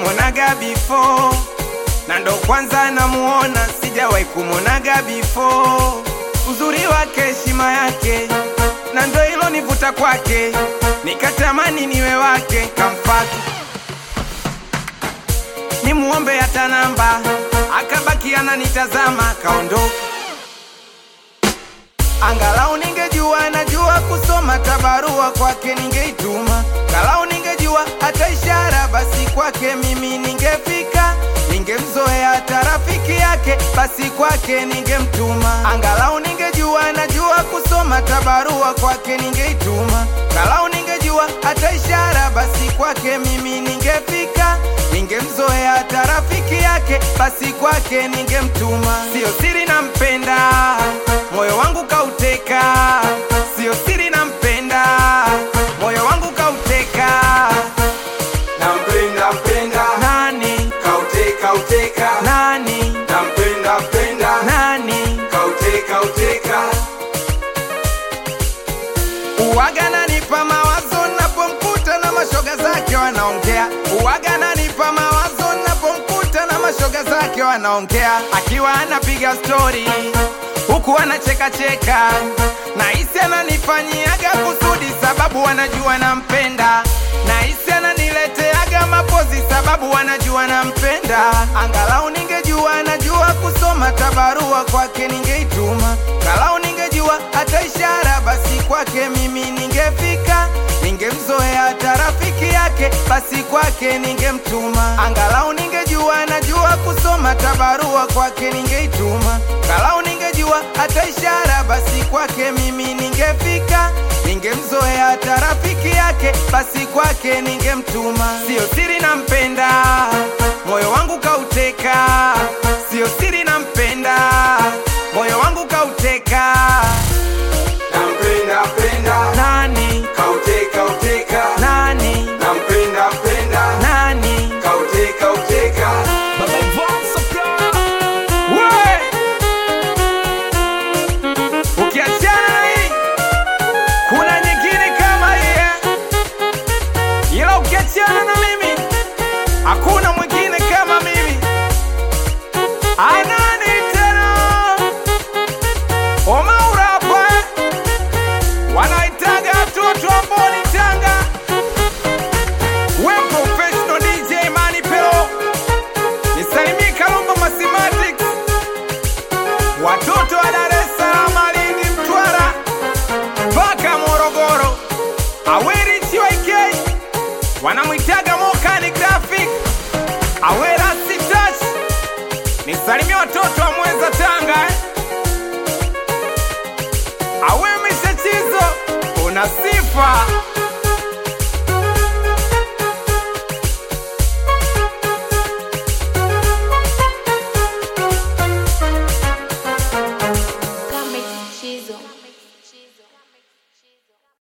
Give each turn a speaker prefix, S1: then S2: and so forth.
S1: kumuonaga before, na ndo kwanza namuona, sijawahi kumuonaga before. Uzuri wake, heshima yake, na ndo hilo nivuta kwake, nikatamani niwe wake, kamfata nimuombe hata namba, akabaki ananitazama, kaondoka. Angalau ningejua najua kusoma tabarua kwake ningeituma, galau ningejua hata ishara, basi kwake mimi ningefika, ningemzoea hata rafiki yake, basi kwake ningemtuma. Angalau ningejua najua kusoma tabarua kwake ningeituma, galau ningejua hata ishara, basi kwake mimi ningefika, ningemzoea hata rafiki yake, basi kwake ningemtuma. Sio siri nampenda, moyo wangu kauteka, sio siri nampenda, moyo wangu kauteka.
S2: Nampenda mpenda
S1: Nani
S2: kauteka uteka
S1: nani
S2: nampenda mpenda
S1: nani
S2: kauteka uteka
S1: uwaga nanipa mawazo napomkuta na mashoga zake wanaongea uwaga nanipa mawazo napomkuta na mashoga zake wanaongea akiwa anapiga stori huku anacheka cheka na hisi ananifanyiaga kusudi sababu wanajua nampenda na hisi ananileteaga mapozi sababu wanajua nampenda angalau ningejua najua kusoma tabarua kwake ningeituma galau ningejua hata ishara basi kwake mimi ningefika ningemzoea hata rafiki yake basi kwake ningemtuma angalau ningejua najua kusoma tabarua kwake ningeituma galau ningejua hata ishara basi kwake mimi ningefika ningemzoea hata rafiki yake basi kwake ningemtuma sio siri nampenda moyo wangu kauteka sio siri nampenda moyo wangu kauteka
S2: nampenda mpenda
S1: nani
S2: kauteka uteka
S1: nani
S2: nampenda mpenda
S1: nani
S2: kauteka uteka
S1: We! ukiachana na hii kuna nyingine kama hii eh? ila ukiachana na mimi hakuna mwingine kama mimi anani tena omaura hapa eh? wanaitaga watoto ambao ni tanga we professional dj mani pero nisalimie kalumba mathematics watoto wa dar es salaam lindi mtwara mpaka morogoro aweri chiwaik wanamwitaga mokani graphic awera sitach nisalimie watoto wa mweza tanga eh? awe mishachizo una sifa